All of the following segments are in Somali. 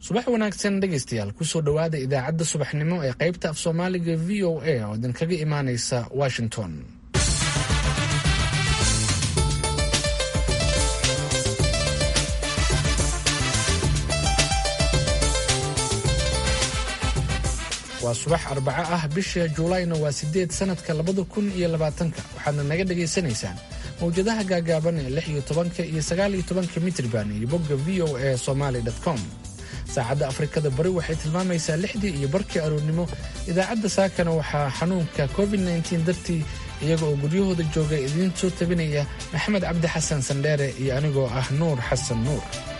subax wanaagsan dhegaystayaal kusoo dhowaada idaacadda subaxnimo ee qaybta af soomaaliga v o a oo idinkaga imaanaysa washington waa subax arbaco ah bisha juulayna waa sideed sanadka labada kun iyo labaatanka waxaadna naga dhagaysanaysaan mawjadaha gaagaaban ee lix iyo tobanka iyo sagaal iyo tobanka mitrban iyo bogga v o a somaly com saacadda afrikada bari waxay tilmaamaysaa lixdii iyo barkii aroornimo idaacadda saakana waxaa xanuunka covid nteen dartii iyaga oo guryahooda jooga idiin soo tabinaya maxamed cabdi xasan sandheere iyo anigoo ah nuur xasan nuur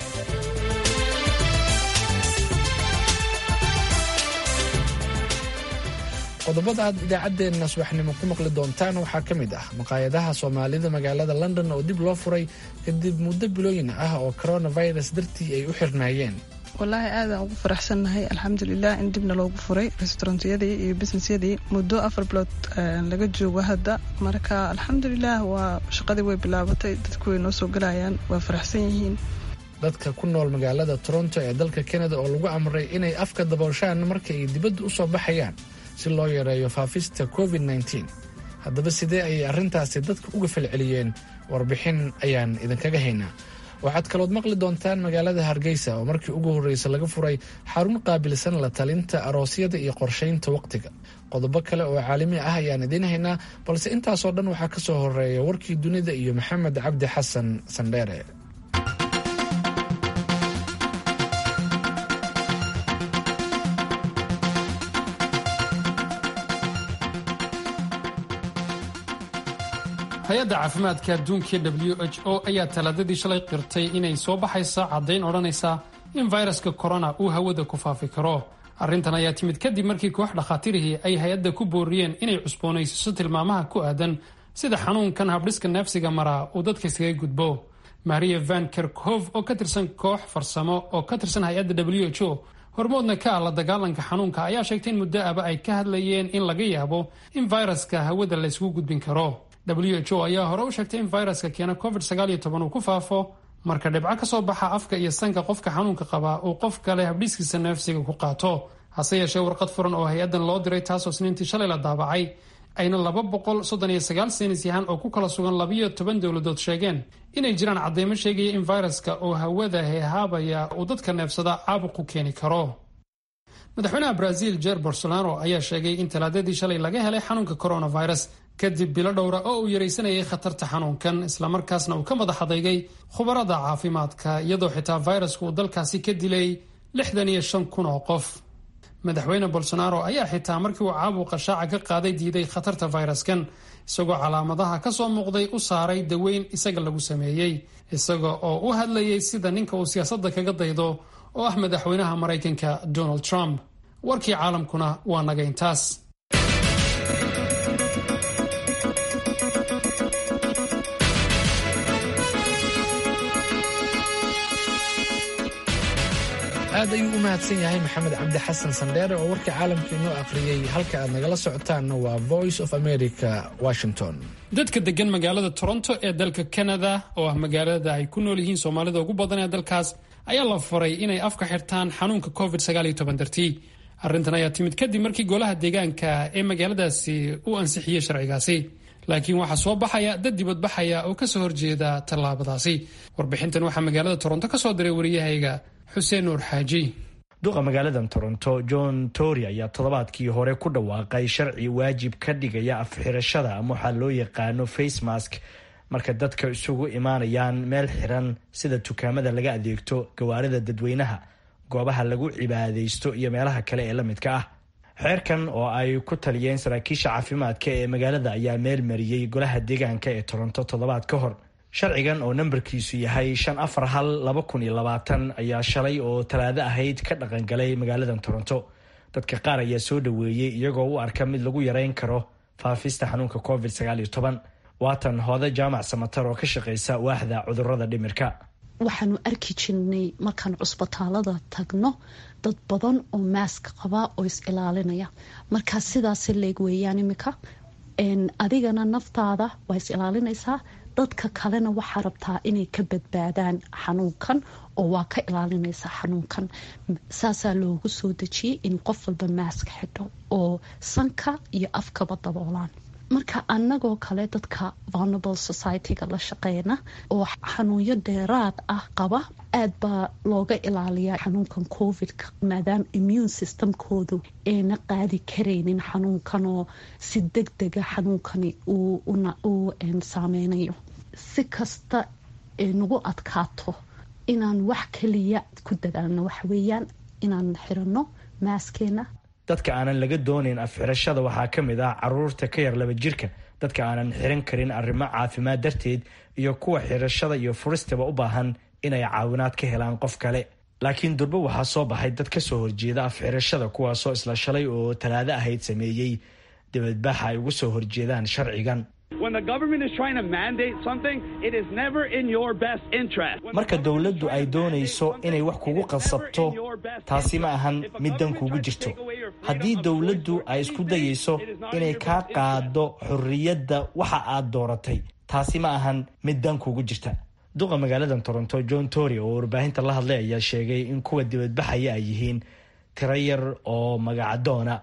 qodobada aad idaacaddeenna subaxnimo ku maqli doontaan waxaa ka mid ah maqaayadaha soomaalida magaalada london oo dib loo furay kadib muddo bilooyin ah oo coronavirus dartii ay u xirnaayeen wallaahi aadaan ugu faraxsannahay alxamdulilah in dibna loogu furay restaurantyadii iyo businessyadii muddo afar bilood laga joogo hadda marka alxamdulilah waa shaqadii way bilaabatay dadku way noo soo galayaan waa faraxsan yihiin dadka ku nool magaalada toronto ee dalka canada oo lagu amray inay afka dabooshaan marka ay dibadda u soo baxayaan si loo yareeyo faafista covid nteen haddaba sidee ayay arrintaasi dadka uga falceliyeen warbixin ayaan idinkaga haynaa waxaad kalood maqli doontaan magaalada hargeysa oo markii ugu horreysa laga furay xarun qaabilsan la talinta aroosyada iyo qorshaynta waqtiga qodobo kale oo caalami ah ayaan idiin haynaa balse intaasoo dhan waxaa ka soo horeeya warkii dunida iyo maxamed cabdi xasan sandheere hay-adda caafimaadka adduunka w h o ayaa talaadadii shalay qirtay inay soo baxaysa caddayn odhanaysa in fayraska korona uu hawada ku faafi karo arrintan ayaa timid kadib markii koox dhakhaatiirihii ay hay-adda ku booriyeen inay cusboonaysiiso tilmaamaha ku aadan sida xanuunkan habdhiska neefsiga maraa uu dadka iskaga gudbo maria van kerkhov oo ka tirsan koox farsamo oo ka tirsan hay-adda w h o hormoodna ka ah la dagaalanka xanuunka ayaa sheegtay in muddo aba ay ka hadlayeen in laga yaabo in fayraska hawada la ysku gudbin karo w h o ayaa hore u sheegtay in fayraska keena covid uu ku faafo marka dhibco ka soo baxa afka iyo sanka qofka xanuunka qabaa uu qof kale habdhiiskiisa neefsiga ku qaato hase yeeshee warqad furan oo hay-addan loo diray taasoo sniintii shalay la daabacay ayna laba boqol soddon iyo sagaal saynis yahaan oo ku kala sugan labiyo toban dowladood sheegeen inay jiraan cadeymo sheegaya in fayraska oo hawada heehaabaya uu dadka neefsada caabuq ku keeni karo madaxweynaha brazil jer bolsonaro ayaa sheegay in talaadadii shalay laga helay xanuunka coronavirus kadib bilo dhowra oo uu yaraysanayay khatarta xanuunkan islamarkaasna uu ka madax adeygay khubarada caafimaadka iyadoo xitaa fayrasku uu dalkaasi ka dilay lixdan iyo shan kun oo qof madaxweyne bolsonaro ayaa xitaa markii uu caabuqa shaaca ka qaaday diiday khatarta fayraskan isagoo calaamadaha ka soo muuqday u saaray daweyn isaga lagu sameeyey isaga oo u hadlayay sida ninka uu siyaasadda kaga daydo oo ah madaxweynaha maraykanka donald trump warkii caalamkuna waa naga intaas aad ayuu u mahadsan yahay maxamed cabdi xasan sandheere oo warka caalamka inoo akhriyey halka aad nagala socotaanna waa voice of america washington dadka degan magaalada toronto ee dalka canada oo ah magaalada ay ku nool yihiin soomaalida ugu badan ee dalkaas ayaa la faray inay afka xirtaan xanuunka covid dartii arrintan ayaa timid kadib markii golaha deegaanka ee magaaladaasi uu ansixiyey sharcigaasi laakiin waxaa soo baxaya dad dibadbaxaya oo kasoo horjeeda tallaabadaasi warbixintan waxaa magaalada toronto kasoo diray wariyahayga xuseen nuur xaaji duqa magaaladan toronto john tory ayaa toddobaadkii hore ku dhawaaqay sharci waajib ka dhigaya afxirashada ama waxaa loo yaqaano face mask marka dadka isugu imaanayaan meel xiran sida dukaamada laga adeegto gawaarida dadweynaha goobaha lagu cibaadaysto iyo meelaha kale ee la midka ah xeerkan oo ay ku taliyeen saraakiisha caafimaadka ee magaalada ayaa meel mariyey golaha deegaanka ee toronto toddobaad ka hor sharcigan oo nambarkiisu yahay shan afar hal laba kun iyo labaatan ayaa shalay oo talaado ahayd ka dhaqangalay magaaladan toronto dadka qaar ayaa soo dhoweeyey iyagoo u arka mid lagu yareyn karo faafista xanuunka covid sagaal iyo toban waatan hoode jaamac samatar oo ka shaqeysa waaxda cudurada dhimirka waxaanu arki jirnay markaan cusbitaalada tagno dad badan oo maask qaba oo is ilaalinaya markaa sidaas leeg weeyaan imika adigana naftaada waa is ilaalinaysaa dadka kalena waxaa rabtaa inay ka badbaadaan xanuunkan oo waa ka ilaalinaysa xanuunkan saasaa loogu soo dejiyey in qof walba maaska xidho oo sanka iyo afkaba daboolaan marka anagoo kale dadka vulnerable society-ga la shaqeyna oo xanuunyo dheeraad ah qaba aad baa looga ilaaliyaa xanuunkan covidka maadaama immune systemkoodu ayna qaadi karaynin xanuunkan oo si deg dega xanuunkani uu saameynayo si kasta ay nagu adkaato inaan wax kaliya ku dadaalno waxweeyaan inaan xirano maaskeena dadka aanan laga doonayn afxirashada waxaa ka mid ah caruurta ka yar laba jirka dadka aanan xiran karin arrimo caafimaad darteed iyo kuwa xirashada iyo furistaba u baahan inay caawinaad ka helaan qof kale laakiin durbo waxaa soo baxay dad ka soo horjeeda afxirashada kuwaasoo isla shalay oo talaado ahayd sameeyey dibadbaxa ay ugu soo horjeedaan sharcigan marka dowladdu ay doonayso inay wax kugu qasabto taasi ma ahan mid dan kugu jirto haddii dowladdu ay isku dayayso inay kaa qaado xorriyadda waxa aad dooratay taasi ma ahan mid dan kugu jirta duqa magaaladan toronto john tory oo warbaahinta la hadlay ayaa sheegay in kuwa dibadbaxaya ay yihiin tiro yar oo magacadoona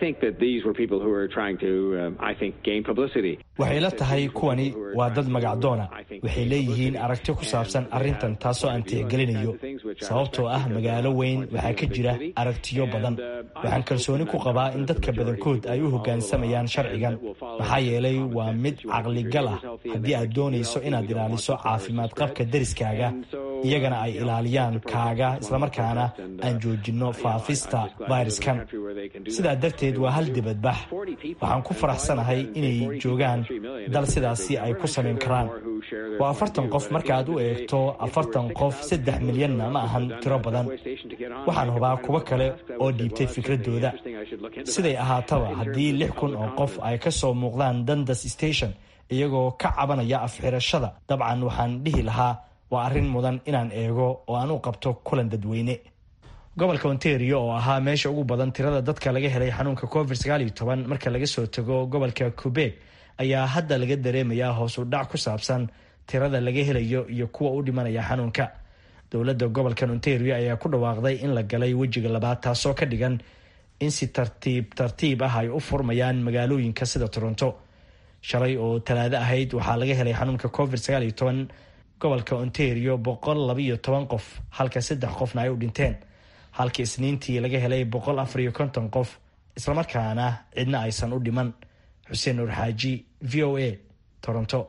waxay la tahay kuwani waa dad magacdoona waxay leeyihiin aragti ku saabsan arrintan taasoo aan tixgelinayo sababtoo ah magaalo weyn waxaa ka jira aragtiyo badan waxaan kalsooni ku qabaa in dadka badankood ay u hoggaansamayaan sharcigan maxaa yeelay waa mid caqligal ah haddii aad doonayso inaad ilaaliso caafimaad qabka deriskaaga iyagana ay ilaaliyaan kaaga islamarkaana aan joojinno faafista fayraskan sidaa darteed waa hal dibadbax waxaan ku faraxsanahay inay joogaan dal sidaasi ay ku samayn karaan waa afartan qof markaaad u eegto afartan qof saddex milyanna ma ahan tiro badan waxaan hubaa kuwo kale oo dhiibtay fikradooda siday ahaataba haddii lix kun oo qof ay ka soo muuqdaan dandas station iyagoo ka cabanaya afxirashada dabcan waxaan dhihi lahaa waa arrin mudan inaan eego oo aan u qabto kulan dadweyne gobolka ontario oo ahaa meesha ugu badan tirada dadka laga helay xanuunka covid sagaaliyo toban marka laga soo tago gobolka quebec ayaa hadda laga dareemayaa hoos u dhac ku saabsan tirada laga helayo iyo kuwa u dhimanaya xanuunka dowladda gobolkan ontario ayaa ku dhawaaqday in la galay wejiga labaad taasoo ka dhigan in si tartiib tartiib ah ay u furmayaan magaalooyinka sida toronto shalay oo talaado ahayd waxaa laga helay xanuunka covid sagaaliyo toban gobolka ontario boqol labayo toban qof halka saddex qofna ay u dhinteen halka isniintii laga helay boqol afar iyo konton qof islamarkaana cidna aysan u dhiman xuseen nuur xaaji v o a toronto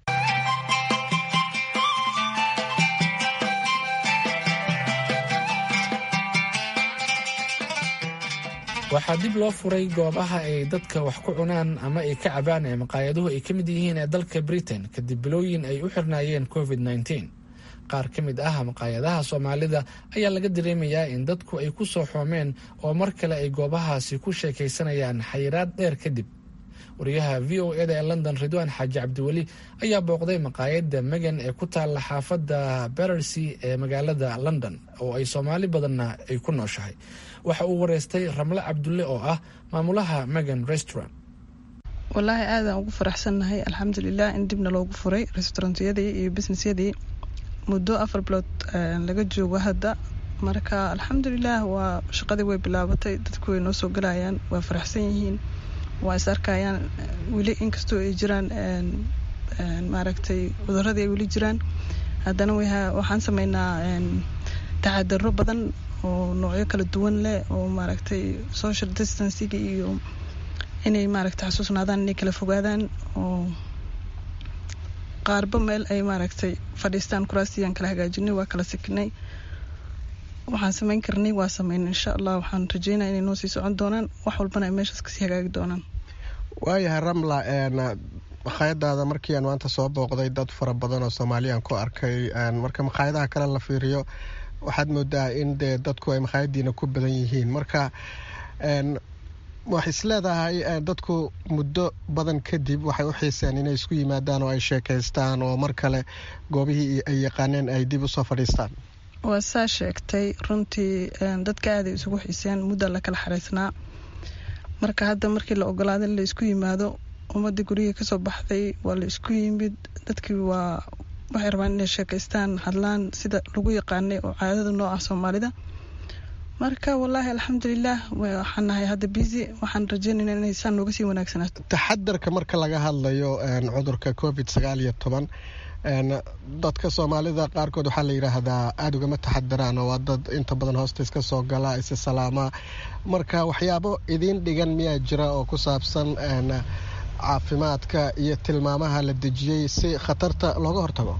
waxaa dib loo furay goobaha ay dadka wax ku cunaan ama ay ka cabaan ee maqaayaduhu ay ka mid yihiin ee dalka britain kadib bilooyin ay u xirnaayeen covid -19 qaar ka mid ah maqaayadaha soomaalida ayaa laga dareemayaa in dadku ay ku soo xoomeen oo mar kale ay goobahaasi ku sheekaysanayaan xayiraad dheer kadib wariyaha v o eda ee london ridwaan xaaji cabdiweli ayaa booqday maqaayadda megan ee ku taalla xaafadda berersea ee magaalada london oo ay soomaali badanna ay ku nooshahay waxa uu wareystay ramle cabdulle oo ah maamulaha megan restaurant wallaahi aadaan ugu faraxsannahay alxamdulilah in dibna loogu furay restaurantyadii iyo businessyadii muddo afar bilood laga joogo hadda marka alxamdulilah waa shaqadii way bilaabatay dadku way noo soo galayaan waa faraxsan yihiin waa is arkayaan weli inkastoo ay jiraan maaragtay cuduradii ay weli jiraan haddana waxaan sameynaa taxadaro badan oo noocyo kala duwan leh oo maaragtay social distancing iyo inay maaragtay xasuusnaadaan inay kala fogaadaan oo qaarba meel ay maaragtay fadhiistaan kuraastiyaan kala hagaajinay waa kala sikinay waxaan sameyn karnay waa sameyn insha allah waxaan rajeynaya inay noo sii socon doonaan wax walbana ay meeshaas kasii hagaagi doonaan waayahay ramla makhaayadaada markii aan maanta soo booqday dad fara badan oo soomaaliyaan ku arkay marka makhaayadaha kale la fiiriyo waxaad moodaa in dee dadku ay makhaayadiina ku badan yihiin marka wax isleedahay dadku muddo badan kadib waxay u xiiseen inay isku yimaadaan oo ay sheekaystaan oo mar kale goobihii ay yaqaaneen ay dib usoo fadhiistaan waa saa sheegtay runtii dadka aaday isugu xiiseen mudda la kala xariisnaa marka hadda markii la ogolaada in la isku yimaado ummadii guryihii kasoo baxday waa la isku yimid dadkii waa waxay rabaan inay sheekaystaan hadlaan sida lagu yaqaanay oo caadada noo ah soomaalida marka wallaahi alxamdulilah waxaan nahay hadda busy waxaan rajeynayna inay saan nooga sii wanaagsanaato taxadarka marka laga hadlayo cudurka covid sagaal iyo toban dadka soomaalida qaarkood waxaa la yidhaahdaa aada ugama taxadaraan oo waa dad inta badan hoosta iska soo gala isa salaamaa marka waxyaabo idiin dhigan miyaa jira oo ku saabsan caafimaadka iyo tilmaamaha la dejiyey si khatarta looga hortago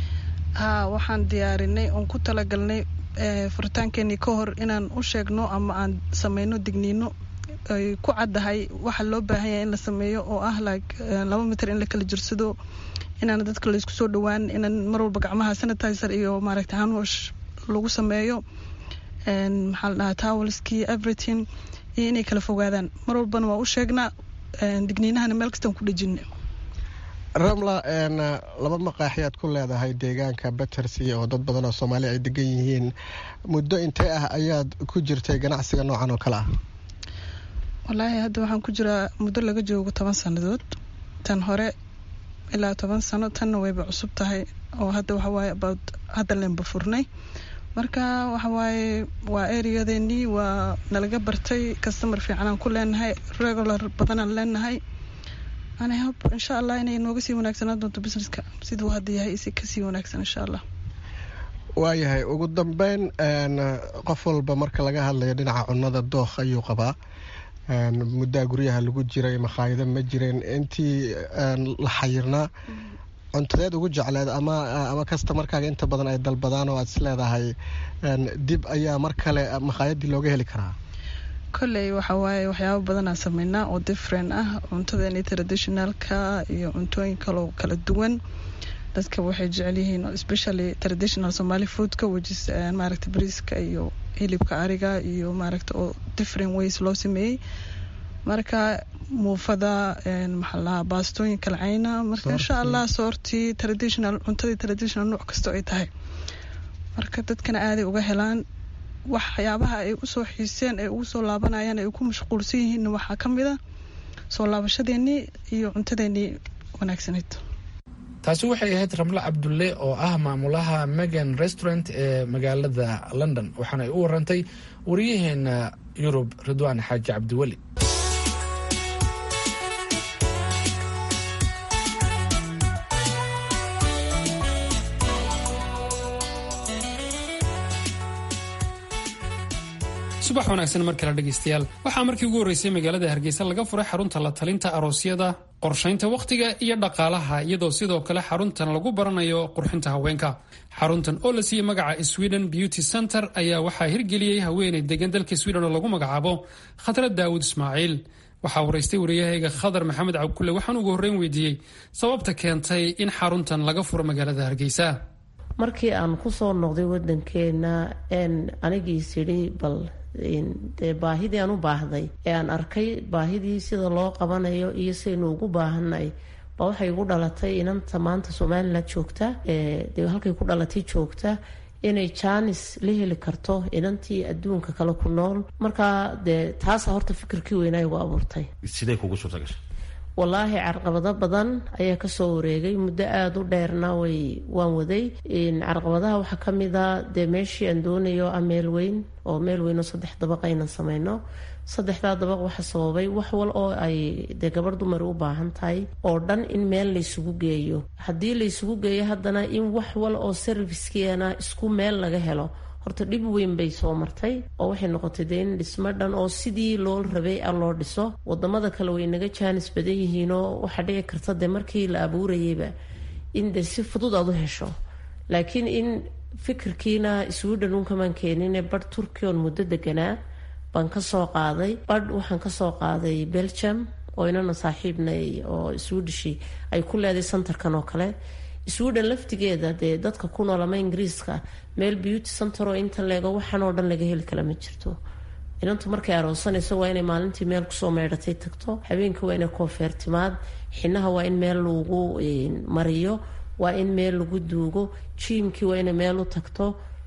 haa waxaan diyaarinay oon ku talagalnay furitaankeenii ka hor inaan u sheegno ama aan sameyno digniino ay ku caddahay waxa loo baahan yahay in la sameeyo oo ah like laba mitir in la kala jirsado inaan dadka laysku soo dhawaan inaan mar walba gacmaha sanitizer iyo maaragta hanwash lagu sameeyo maxaa la dhahaa towelskii everything iyo inay kala fogaadaan mar walbana waa u sheegnaa digniinahana meel kastaan ku dhejina ramla laba maqaaxiyaad ku leedahay deegaanka battersea oo dad badan oo soomaaliya ay degan yihiin muddo intee ah ayaad ku jirtay ganacsiga noocan oo kale ah wallaahi hadda waxaan ku jiraa muddo laga joogo toban sannadood tan hore ilaa toban sano tanna wayba cusub tahay oo hadda waxawaaye about hadda leenba furnay marka waxawaaye waa ereyadeennii waa nalaga bartay customer fiicanaan ku leenahay regular badanaan leenahay ani hob insha allah inay nooga sii wanaagsanaan doonto businesska siduu hadda yahay isi kasii wanaagsan insha allah waayahay ugu dambeyn qof walba marka laga hadlayo dhinaca cunnada dookh ayuu qabaa muddaa guryaha lagu jiray makhaayado ma jireen intii la xayirnaa cuntadeed ugu jecleed ama ama kastamarkaaga inta badan ay dalbadaan oo aad is leedahay dib ayaa mar kale makhaayadii looga heli karaa kolley waxa waaye waxyaabo badanaa sameynaa oo different ah cuntadeeni traditionalka iyo cuntooyin kaloo kala duwan dadka waxay jecel yihiin especially traditional somali foodka wajis maaragta bariiska iyo hilibka ariga iyo maaragta oo different ways loo sameeyey marka muufada maxaa lahaa baastooyin kala cayna marka insha allah soortii traditional cuntadii traditional nooc kastoo ay tahay marka dadkana aaday uga helaan waxyaabaha ay usoo xiiseen ay ugu soo laabanayaan ay ku mashquulsan yihiin waxaa ka mid a soo laabashadeenii iyo cuntadeenii wanaagsanayd taasi waxay ahayd ramlo cabdulle oo ah maamulaha megan restaurant ee magaalada london waxaana ay u warantay wariyaheena yurub ridwaan xaaji cabdiweli subax wanaagsan mar kale dhegaystayaal waxaa markii ugu horreysay magaalada hargeysa laga furay xarunta la talinta aroosyada qorshaynta wakhtiga iyo dhaqaalaha iyadoo sidoo kale xaruntan lagu baranayo qurxinta haweenka xaruntan oo la siiyey magaca sweden beauty center ayaa waxaa hirgeliyey haweeney degan dalka sweden oo lagu magacaabo khadrad daawud ismaaciil waxaa waraystay wariyahayga khadar maxamed cabkulle waxaan ugu horreyn weydiiyey sababta keentay in xaruntan laga furo magaalada hargeysa markii aan kusoo noqday wadankeena anigiis yidhi bal dee baahidii aan u baahday ee aan arkay baahidii sida loo qabanayo iyo sidaynu ugu baahanay ba waxay igu dhalatay inanta maanta somalilan joogta dee halkay ku dhalatay joogta inay jaanis la heli karto inantii adduunka kale ku nool markaa dee taasa horta fikirkii weynaa igu abuurtay sidee kugu suurta gashay wallaahi carqabado badan ayaa kasoo wareegay muddo aada u dheerna way waan waday carqabadaha waxaa ka mid a dee meeshii aan doonayo ah meel weyn oo meel weyn oo saddex dabaq aynan sameyno saddexdaa dabaq waxa sababay wax wal oo ay dee gabarh dumar u baahan tahay oo dhan in meel laysugu geeyo haddii laysugu geeyo haddana in wax wal oo servicekeena isku meel laga helo horta dhib weyn bay soo martay oo waxay noqotay dee in dhismo dhan oo sidii loo rabay a loo dhiso wadamada kale way naga jaanis badan yihiinoo waxaa dhici karta dee markii la abuurayayba in dee si fudud aad u hesho laakiin in fikirkiina sweden unkamaan keenine badh turkiya oon muddo deganaa baan kasoo qaaday badh waxaan kasoo qaaday belgium oo inana saaxiibnay oo swedishi ay ku leeday centerkan oo kale sweden laftigeeda dee dadka ku nool ama ingiriiska meel beauty center oo inta leego waxaan oo dhan laga heli kala ma jirto inantu markay aroosanayso waa inay maalintii meel kusoo meydhatay tagto habeenkii waa inay koofeertimaad xinaha waa in meel lagu mariyo waa in meel lagu duugo jiimkii waa inay meel u tagto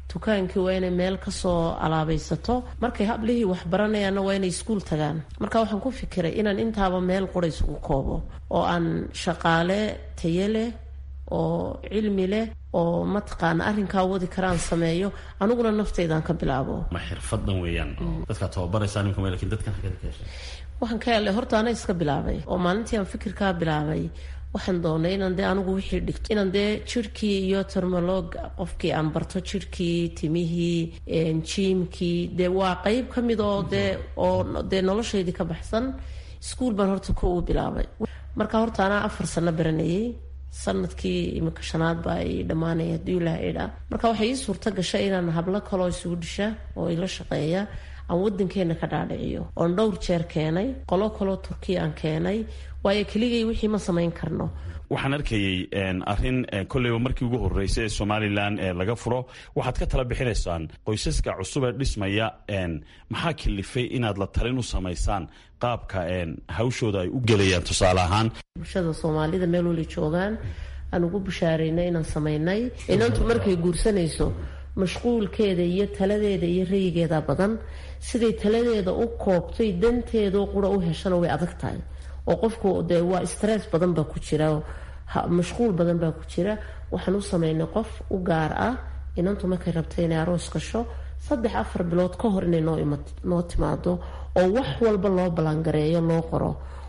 dukaankii waa inay meel kasoo alaabaysato markay hablihii waxbaranayaanna waa inay iskuul tagaan marka waxaan ku fikiray inaan intaaba meel qura isugu koobo oo aan shaqaale tayo leh oo cilmi leh oo mataqaana arrinkaa wadi karaan sameeyo aniguna naftaydan ka bilaabo ma xirfadan weeyaan dadkaa tababaraysaa nimka lakin dadkan xageed ka heshay waxaan ka helay horta ana iska bilaabay oo maalintii aan fikirkaa bilaabay waxaan doonay inaan dee anigu wixii dhigto inaan dee jirhkii iyo termolog qofkii aan barto jirhkii timihii jiimkii dee waa qeyb ka mid oo dee oo dee noloshaydii ka baxsan iskuol baan horta ko u bilaabay marka horta anaa afar sano baranayay sanadkii iminka shanaad baa ay dhammaanaya hadii ilaah idhaa marka waxay ii suurto gashay inaan hablo kaloo isugu dhisha oo ila shaqeeya aan wadankeena ka dhaadhiciyo oon dhowr jeer keenay qolo kaloo turkiya aan keenay waayo keligay wixii ma samayn karno waxaan arkayay arin kolleyba markii ugu horeysay ee somalilan laga furo waxaad ka tala bixinaysaan qoysaska cusub ee dhismaya maxaa kalifay inaad la talin u samaysaan qaabka hawshooda ay u gelayaan tusaale ahaan bulshada soomaalida meel wali joogaan aan ugu bushaaraynay inaan samaynay inantu markay guursanayso mashquulkeeda iyo taladeeda iyo rayigeeda badan siday taladeeda u koobtay danteedoo qura u heshana way adag tahay oo qofku dee waa stress badan baa ku jira mashquul badan baa ku jira waxaan u sameynay qof u gaar ah inantu markay rabtay inay aroos gasho saddex afar bilood ka hor inay noo timaado oo wax walba loo balangareeyo loo qoro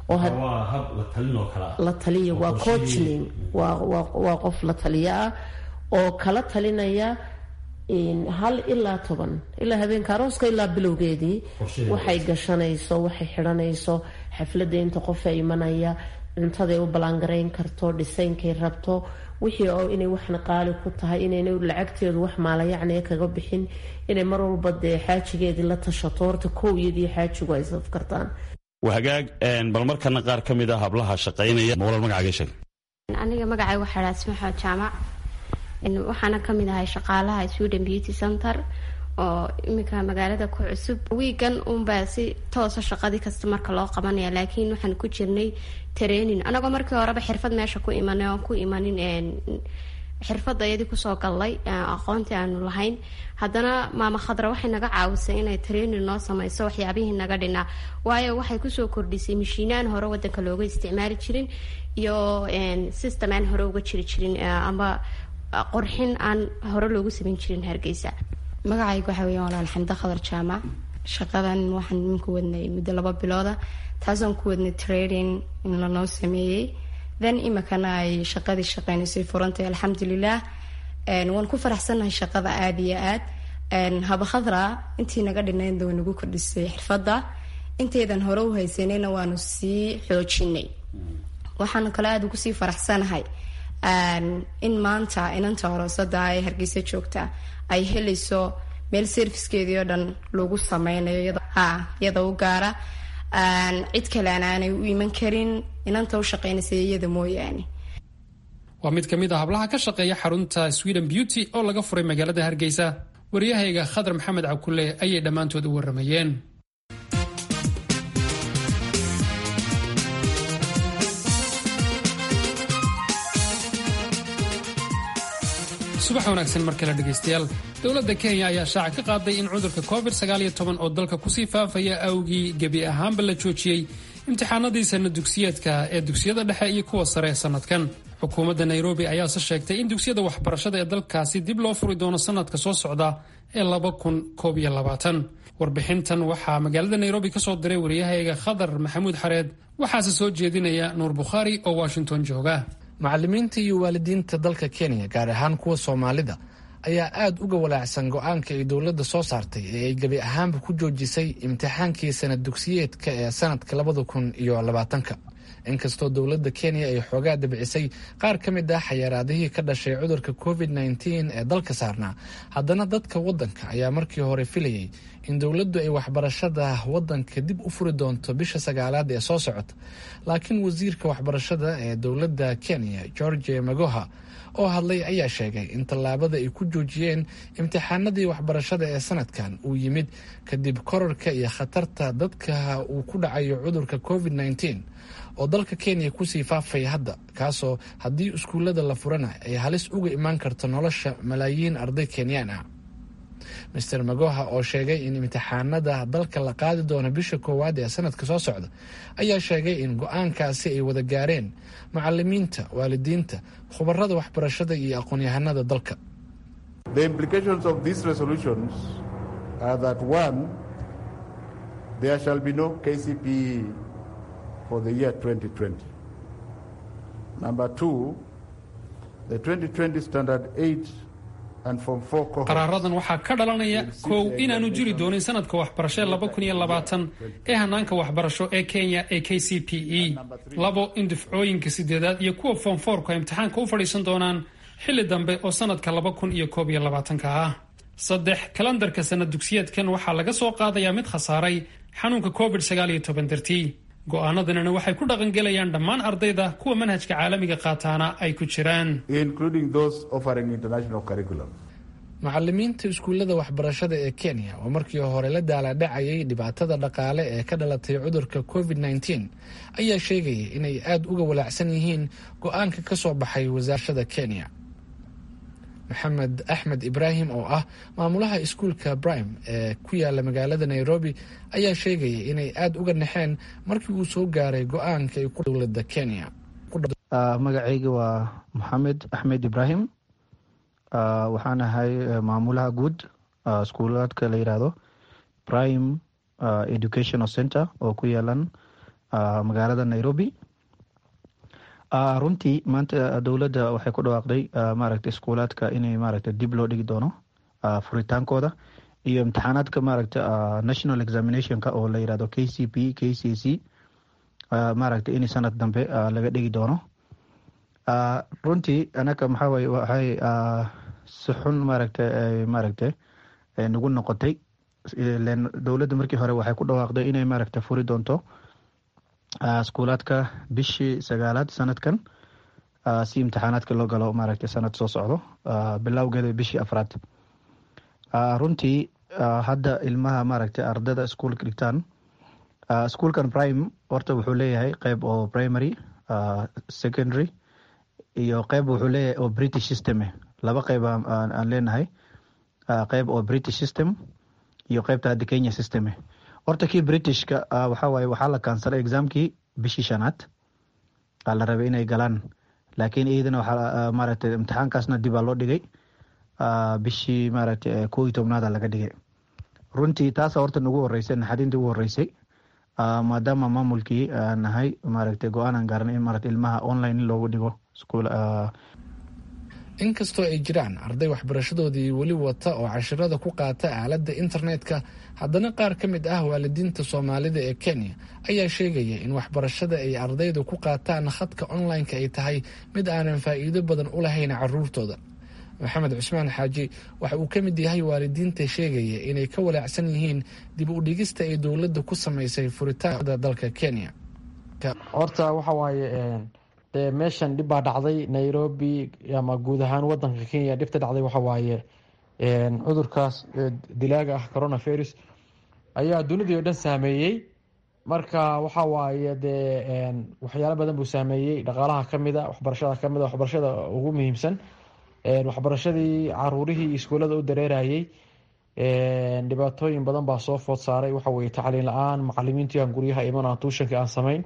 la taliya waa coachning waa qof la taliya ah oo kala talinaya hal ilaa toban ilaa habeenka arooska ilaa bilowgeedii waxay gashanayso waxay xidhanayso xafladda inta qofa imanaya cuntaday u ballaangarayn karto dhisaynkay rabto wixii oo inay waxna qaali ku tahay inayna lacagteedu wax maalayacniya kaga bixin inay mar walba dee xaajigeedii la tashato horta kow iyadii xaajigu ay saf kartaan hagaag bal markana qaar ka mid a hablaha shaqaynaya mawlal magacaaga sheeg aniga magacay waxaa dhaha ismaxood jaamac waxaana kamid ahay shaqaalaha sweden beauty center oo iminka magaalada ku cusub wiigan unbaa si toosa shaqadii kasta marka loo qabanaya laakiin waxaan ku jirnay training anagoo markii horeba xirfad meesha ku imanay oon ku imanin xirfada iyadii kusoo gallay aqoontii aanu lahayn haddana maama khadra waxay naga caawisay inay training noo sameyso waxyaabihii naga dhinaa waayo waxay kusoo kordhisay mashiinaan hore wadanka looga isticmaali jirin iyo system aan hore uga jiri jirin ama qorxin aan hore loogu samayn jirin hargeysa magacayga waxaa weya walaal xamda khadar jaamac shaqadan waxaan iminku wadnay muddo laba bilooda taasaan ku wadnay trading in lanoo sameeyey then imikana ay shaqadii shaqeynaysay furantay alxamdulilah waan ku faraxsannahay shaqada aada iyo aad haba khadra intii naga dhinaynda way nagu kordhisay xirfadda intaydan hore u haysanayna waanu sii xoojinay waxaan kale aada ugu sii faraxsanahay in maanta inanta aroosada ee hargeysa joogta ay helayso meel servicekeedii oo dhan lagu sameynayo iyada u gaara cid kalean aanay u iman karin inanta u shaqeynaysa iyada mooyaane waa mid ka mid a hablaha ka shaqeeya xarunta sweden beauty oo laga furay magaalada hargeysa waryahayga khadar maxamed cabkulle ayay dhammaantood u waramayeen subax wanaagsan mar kale dhegaystayaal dowladda kenya ayaa shaaca ka qaaday in cudurka covid oo dalka kusii faafaya awgii gebi ahaanba la joojiyey imtixaanadii sana dugsiyeedka ee dugsiyada dhexe iyo kuwa sare ee sanadkan xukuumadda nairobi ayaase sheegtay in dugsiyada waxbarashada ee dalkaasi dib loo furi doono sanadka soo socda ee warbixintan waxaa magaalada nairobi ka soo diray wariyahayga khadar maxamuud xareed waxaase soo jeedinaya nuur bukhaari oo washington jooga macallimiinta iyo waalidiinta dalka kenya gaar ahaan kuwa soomaalida ayaa aada uga walaacsan go-aanka ay dowladda soo saartay ee ay gebi ahaanba ku joojisay imtixaankii sanad dugsiyeedka ee sanadka labada kun iyo labaatanka inkastoo dowladda kenya ay xoogaa dabcisay qaar ka mid ah xayaraadihii ka dhashay cudurka covid nteen ee dalka saarnaa haddana dadka waddanka ayaa markii hore filayay in dowladdu ay waxbarashada waddanka dib u furi doonto bisha sagaalaad ee soo socota laakiin wasiirka waxbarashada ee dowladda kenya george magoha oo hadlay ayaa sheegay in tallaabada ay ku joojiyeen imtixaanadii waxbarashada ee sanadkan uu yimid kadib korarka iyo khatarta dadka uu ku dhacayo cudurka covid nteen oo dalka kenya kusii faafaya hadda kaasoo haddii iskuullada la furana ay halis uga imaan karto nolosha malaayiin arday kenyaan ah master magoha oo sheegay in imtixaanada dalka la qaadi doono bisha koowaad ee sanadka soo socda ayaa sheegay in go-aankaasi ay wada gaareen macalimiinta waalidiinta khubarada waxbarashada iyo aqoon-yahanada dalka there shall be no KCPE for the year 2020. Number two, the 2020 Standard 8 and Form 4 cohorts. qaraaradan waxaa ka dhalanaya kow inaanu jiri doonin sanadka waxbarasho laba kun iyo labaatan ee hanaanka waxbarasho ee kenya ee k c p e labo in dufcooyinka sideedaad iyo kuwa foom foorku ay imtixaanka u fadhiisan doonaan xilli dambe oo sanadka laba kun iyo koob iyo labaatanka ah saddex kalandarka sanad dugsiyeedkan waxaa laga soo qaadayaa mid khasaaray xanuunka covid sagaal iyo toban dartii go-aanadanina waxay ku dhaqangelayaan dhammaan ardayda kuwa manhajka caalamiga qaataana ay ku jiraan macalimiinta iskuullada waxbarashada ee kenya oo markii hore la daaladhacayay dhibaatada dhaqaale ee ka dhalatay cudurka covid nteen ayaa sheegaya inay aada uga walaacsan yihiin go-aanka ka soo baxay wasaarashada kenya maxamed axmed ibraahim oo ah maamulaha iskuulka brime ee ku yaala magaalada nairobi ayaa sheegaya inay aada uga naxeen markii uu soo gaaray go-aanka ay ku dowlada kenya magacayga waa maxamed axmed ibraahim waxaan ahay maamulaha guud iskuulaadka la yidhaahdo prime educational center oo ku yaalan magaalada nairobi runtii maanta dowladda waxay ku dhawaaqday maaragta iskuulaadka inay maaragta dib loo dhigi doono furitaankooda iyo imtixaanaadka maaragta national examinationka oo la yirahdo k c p k c c maaragta in sanad dambe laga dhigi doono runtii anaka maxaa waye waxay si xun maaragta maaragta nagu noqotay dowladda markii hore waxay ku dhawaaqday inay maaragta furi doonto iskuulaadka bishii sagaalaad sanadkan si imtixaanaadka loo galo maaragta sanad soo socdo bilowgeeda bishii afraad runtii hadda ilmaha maaragta ardada iskuulka dhigtaan iskuulkan prime horta wuxuu leeyahay qeyb oo primary secondary iyo qeyb wuxuu leeyahay oo british system laba qeyb aan leenahay qeyb oo british system iyo qeybta hadda kenya system horta kii britishka waxawaaye waxaa la kaansalay exaamkii bishii shanaad aa la rabay inay galaan laakiin iyadana waxaa maaragtay imtixaankaasna dibaa loo dhigay bishii maaragtay koo iyo tobnaada laga dhigay runtii taasa horta nagu horeysay naxadintii ugu horeysay maadaama maamulkii nahay maaragtay go-aanan gaaran in maaragtay ilmaha online in loogu dhigo iskuul inkastoo ay jiraan arday waxbarashadoodii weli wata oo cashirada ku qaata aaladda internetka haddana qaar ka mid ah waalidiinta soomaalida ee kenya ayaa sheegaya in waxbarashada ay ardaydu ku qaataan khadka online-ka ay tahay mid aanan faa'iido badan u lahayn caruurtooda maxamed cusmaan xaaji waxa uu ka mid yahay waalidiinta sheegaya inay ka walaacsan yihiin dib u dhigista ay dowladda ku samaysay furitaanada dalka kenya horta waxa waaye dee meeshan dhib baa dhacday nairobi ama guud ahaan wadanka kenya dhibta dhacday waxa waaye cudurkaas dilaaga ah coronavirus ayaa dunidii oo dhan saameeyey marka waxa waaye dee waxyaalo badan buu saameeyey dhaqaalaha kamida waxbarashada kamid a waxbarashada ugu muhiimsan waxbarashadii caruurihii iskuullada u dareerayey dhibaatooyin badan baa soo food saaray waxa weye tacliin la-aan macalimiintii aan guryaha iman aan tuushankii aan samayn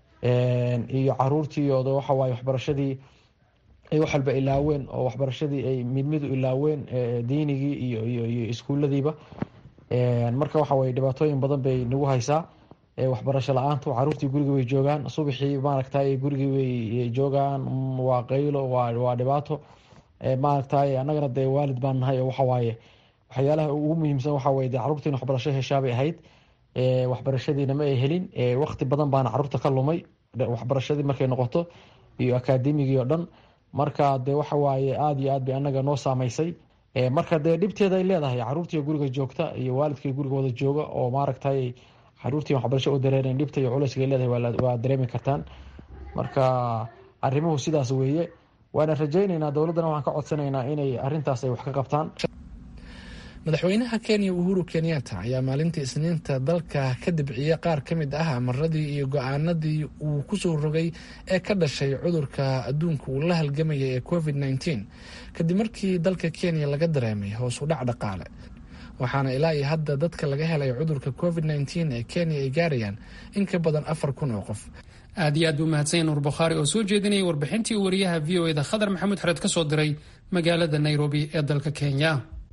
iyo caruurtii oo waxawaaye waxbarashadii ay wax walba ilaaween oo waxbarashadii ay midmidu ilaaween diinigii iyo iyo iyo iskuuladiiba marka waxa weye dhibaatooyin badan bay nagu haysaa waxbarasho la-aantu caruurtii guriga way joogaan subaxii maaragtay gurigii way joogaan waa qaylo waa dhibaato maaragtay annagana dee waalid baan nahay oo waxawaaye waxyaalaha ugu muhiimsan waxaweye de caruurtii in waxbarasho heshaabay ahayd waxbarashadiina ma ay helin wakti badan baana caruurta ka lumay waxbarashadii markay noqoto iyo akademigii oo dhan marka de waxawaaye aada iyo aad bay anaga noo saameysay marka dee dhibteeda ay leedahay caruurtii guriga joogta iyo waalidkii guriga wada jooga oo maaragtay caruurtii waxbarasho u dareeren dhibta iyo culayska ay leedahay waa dareemi kartaan marka arrimuhu sidaas weeye waana rajayneynaa dowladdana waxaan ka codsanaynaa inay arintaas ay wax ka qabtaan madaxweynaha kenya uhuru kenyatta ayaa maalintii isniinta dalka ka dibciyey qaar ka mid ah amaradii iyo go-aanadii uu kusoo rogay ee ka dhashay cudurka adduunka uu la halgamaya ee covid nteen kadib markii dalka kenya laga dareemay hoos u dhac dhaqaale waxaana ilaa iyo hadda dadka laga helay cudurka covid nteen ee kenya ay gaarayaan in ka badan afar kun oo qof aad iyo aad buu mahadsan nuur bukhaari oo soo jeedinayay warbixintii uu wariyaha v o eda khadar maxamuud xareed ka soo diray magaalada nairobi ee dalka kenya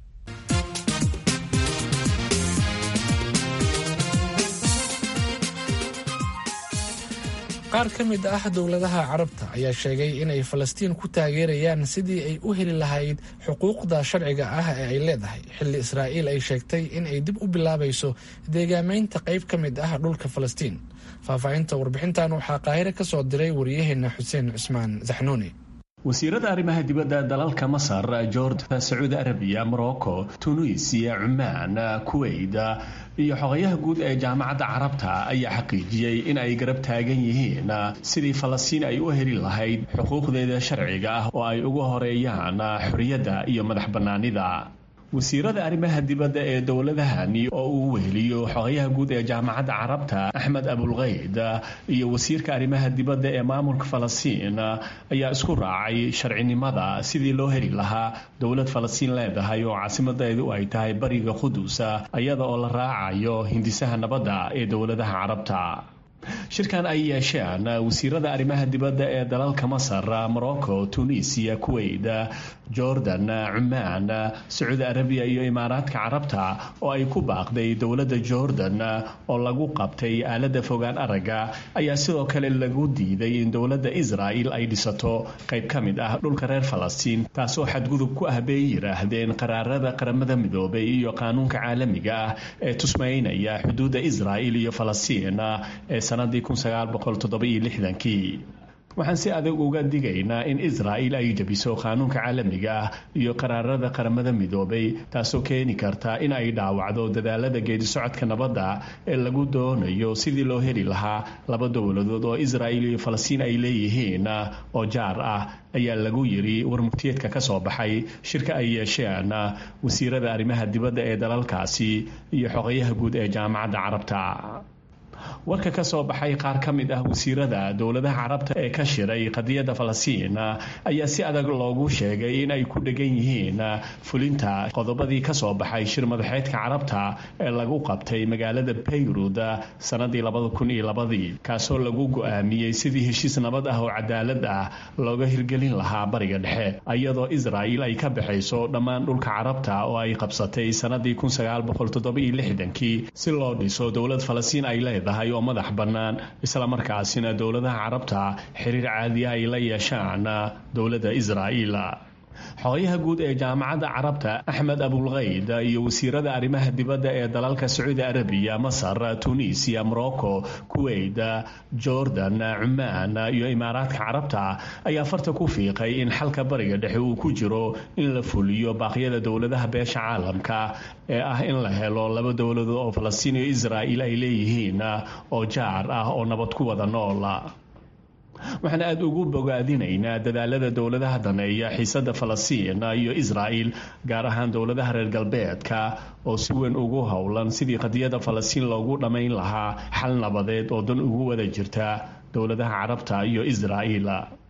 qaar ka mid ah dowladaha carabta ayaa sheegay inay falastiin ku taageerayaan sidii ay u heli lahayd xuquuqda sharciga ah ee ay leedahay xilli israa'iil ay sheegtay in ay dib u bilaabayso deegaamaynta qayb ka mid ah dhulka falastiin faahfaahinta warbixintan waxaa qaahire ka soo diray wariyaheena xuseen cusmaan saxnuuni wasiirada arrimaha dibadda dalalka masar jordan sacuudi arabiya morocco tunisiya cumaan kuwait iyo xogayaha guud ee jaamacadda carabta ayaa xaqiijiyey in ay garab taagan yihiin sidii falastiin ay u heli lahayd xuquuqdeeda sharciga ah oo ay uga horeeyaan xorriyadda iyo madax bannaanida wasiirada arrimaha dibadda ee dowladahani oo uu weheliyo xogayaha guud ee jaamacadda carabta axmed abulkayd iyo wasiirka arrimaha dibadda ee maamulka falastiin ayaa isku raacay sharcinimada sidii loo heli lahaa dowlad falastiin leedahay oo caasimadeedu ay tahay bariga qudusa iyada oo la raacayo hindisaha nabadda ee dowladaha carabta shirkan ay yeesheen wasiirada arrimaha dibadda ee dalalka masar morocco tunisiya kuwait jordan cumaan sacuudi arabiya iyo imaaraadka carabta oo ay ku baaqday dowladda jordan oo lagu qabtay aalada fogaan aragga ayaa sidoo kale lagu diiday in dowladda israa'il ay dhisato qayb ka mid ah dhulka reer falastiin taasoo xadgudub ku ah bay yidhaahdeen qaraarada qaramada midoobay iyo qaanuunka caalamiga ah ee tusmaynaya xuduudda israa'il iyo falastiin ee sanadii waxaan si adag uga digaynaa in israa'il ay jebiso qaanuunka caalamiga ah iyo qaraarada qaramada midoobay taasoo keeni karta in ay dhaawacdo dadaalada geedisocodka nabadda ee lagu doonayo sidii loo heli lahaa laba dowladood oo israa'il iyo falastiin ay leeyihiin oo jaar ah ayaa lagu yiri warmurtiyeedka ka soo baxay shirka ay yeesheen wasiirada arrimaha dibadda ee dalalkaasi iyo xogayaha guud ee jaamacadda carabta warka ka soo baxay qaar ka mid ah wasiirada dowladaha carabta ee ka shiray qadiyadda falastiin ayaa si adag loogu sheegay in ay ku dhegan yihiin fulinta qodobadii ka soo baxay shir madaxeedka carabta ee lagu qabtay magaalada bayrud sanadii labadakuniyolabadii kaasoo lagu go-aamiyey sidii heshiis nabad ah oo cadaalad ah looga hirgelin lahaa bariga dhexe iyadoo israa'il ay ka baxayso dhammaan dhulka carabta oo ay qabsatay sanadii kii si loo dhiso dowlad falastiin ay leedahay oo madax bannaan islamarkaasina dowladaha carabta xiriir caadiya ay la yeeshaan dowladda israa'iil xogayaha guud ee jaamacadda carabta axmed abulkayd iyo wasiirada arrimaha dibadda ee dalalka sacuudi arabiya masar tunisiya morocco kuwait jordan cumaan iyo imaaraadka carabta ayaa farta ku fiiqay in xalka bariga dhexe uu ku jiro in la fuliyo baaqyada dowladaha beesha caalamka ee ah in la helo laba dowladood oo falastiin iyo israa'il ay leeyihiin oo jaar ah oo nabad ku wada nool waxaan aada ugu bogaadinaynaa dadaalada dowladaha daneeya xiisada falastiin iyo israa'il gaar ahaan dowladaha reer galbeedka oo si weyn ugu howlan sidii qadiyada falastiin loogu dhammayn lahaa xal nabadeed oo dan ugu wada jirta dowladaha carabta iyo israa'il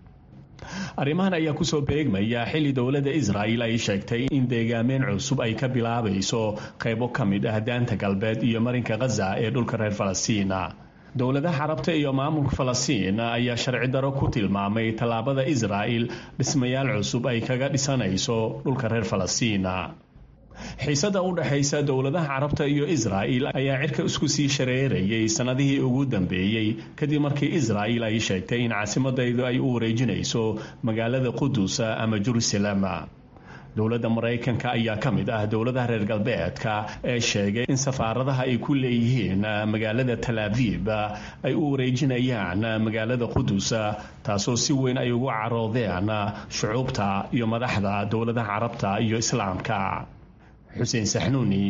arrimahan ayaa kusoo beegmaya xilli dowladda israa'il ay sheegtay in deegaameyn cusub ay ka bilaabayso qaybo ka mid ah daanta galbeed iyo marinka khaza ee dhulka reer falastiina dowladaha carabta iyo maamulka falastiin ayaa sharci daro ku tilmaamay tallaabada israa'il dhismayaal cusub ay kaga dhisanayso dhulka reer falastiina xiisada u dhexaysa dowladaha carabta iyo israa'il ayaa cirka isku sii shareerayay sannadihii ugu dambeeyey kadib markii israa'il ay sheegtay in caasimadaydu ay u wareejinayso magaalada qudus ama jerusalem dowladda maraykanka ayaa ka mid ah dowladaha reer galbeedka ee sheegay in safaaradaha ay ku leeyihiin magaalada talaabiib ay u wareejinayaan magaalada qudus taasoo si weyn ay ugu caroodeen shucuubta iyo madaxda dowladaha carabta iyo islaamka xuseen saxnuuni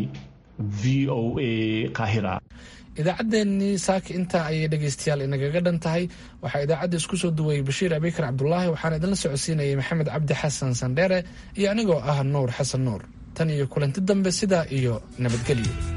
v o a qahira idaacaddeenii saaka intaa ayay dhegaystayaal inagaga dhan tahay waxaa idaacadda isku soo duwayay bashiir abikar cabdulaahi waxaana idinla socodsiinayay maxamed cabdi xasan sandheere iyo anigoo ah nuur xasan nuur tan iyo kulanti dambe sidaa iyo nabadgelyo